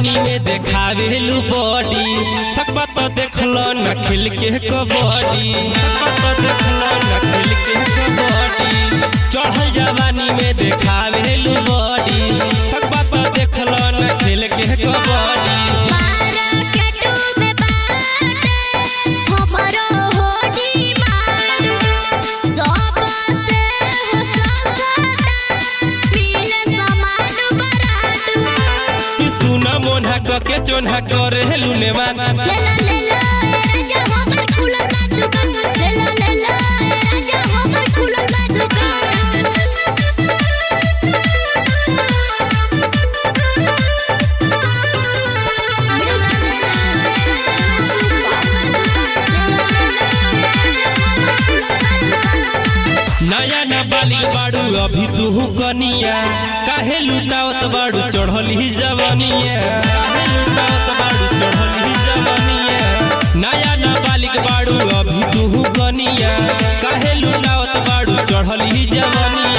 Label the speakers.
Speaker 1: जवानी में देखावेलू बॉडी सकबा तो देखलो न खिल के कबड्डी सकबा तो देखलो न खिल के कबड्डी चढ़ल जवानी में देखावेलू बॉडी सकबा तो देखलो न खिल के कबड्डी
Speaker 2: मार्केटो में बाटे हमरो होडी मार सबसे हो सकता मिले समान बराटू
Speaker 1: ई सुना मोन्हा क के चोन्हा करेलू नेवान
Speaker 2: ले ला ले ला राजा हमर खुलल बा दुकान ले ला ले ला राजा हमर खुलल बा दुकान
Speaker 1: नया न बालिक बाड़ू अभी तू कनिया काहे लुटावत बाड़ू चढ़ली जवनिया काहे लुटावत बाड़ू चढ़ली जवनिया नया न बालिक बाड़ू अभी तू कनिया काहे लुटावत बाड़ू चढ़ली जवनिया